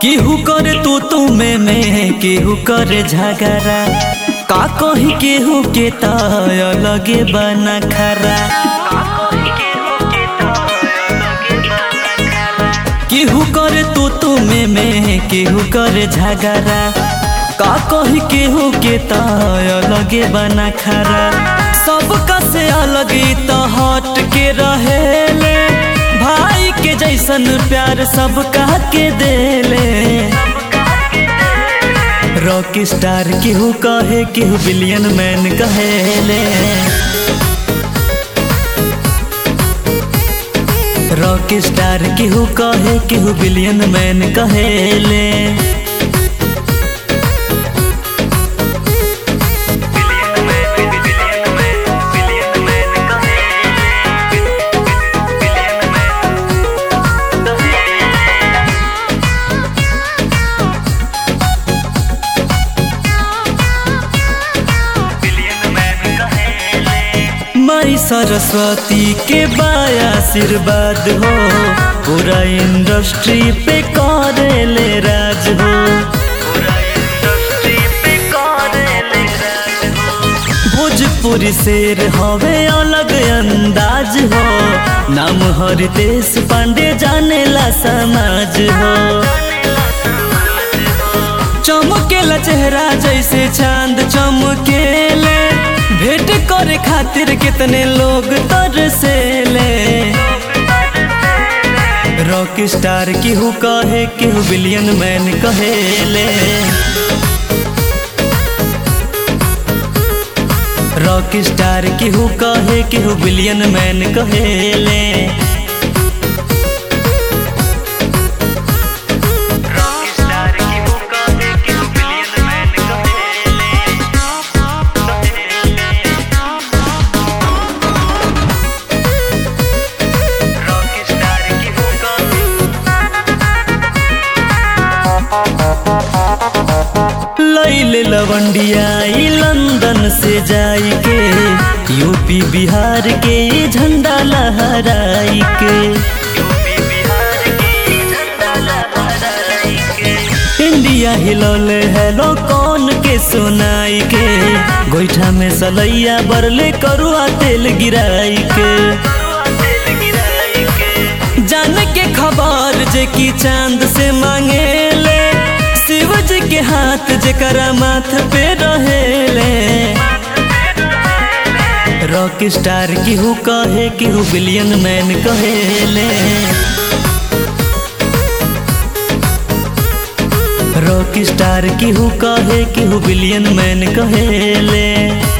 केहू करे तू तू में में केहू करे झगड़ा का कही केहू के ताय लगे बना खरा केहू करे तू तू में में केहू करे झगड़ा का कही केहू के ताय लगे बना खरा सबका से अलग तो हट के रहेले भाई के जैसन प्यार सबका के देले रॉक स्टार केहू कहे केहू बिलियन मैन कहेले रॉक स्टार केहू कहे केहू बिलियन मैन कहेले माई सरस्वती के बाया आशीर्वाद हो पूरा इंडस्ट्री पे करेले राज हो भोजपुरी शेर हवे अलग अंदाज हो नाम हरितेश पांडे जानेला समाज हो चमकेला चेहरा जैसे चांद चमकेले भेंट करे खातिर कितने लोग तरसेले रॉक स्टार केहू कहे केहू बिलियन मैन कहेले रॉक स्टार केहू कहे केहू बिलियन मैन कहेले लैले लवंडिया ई लंदन से जाई के यूपी बिहार के ई झंडा लहराई के इंडिया हिलौले हेलो कौन के सुनाई के गोईठा में सलैया बरले करुआ तेल गिराई के जान के खबर जे की चांद से मांगेले शिव जी के हाथ जकरा माथ पे रहेले रॉक स्टार केहू कहे केहू बिलियन मैन कहेले रॉक स्टार केहू कहे केहू बिलियन मैन कहेले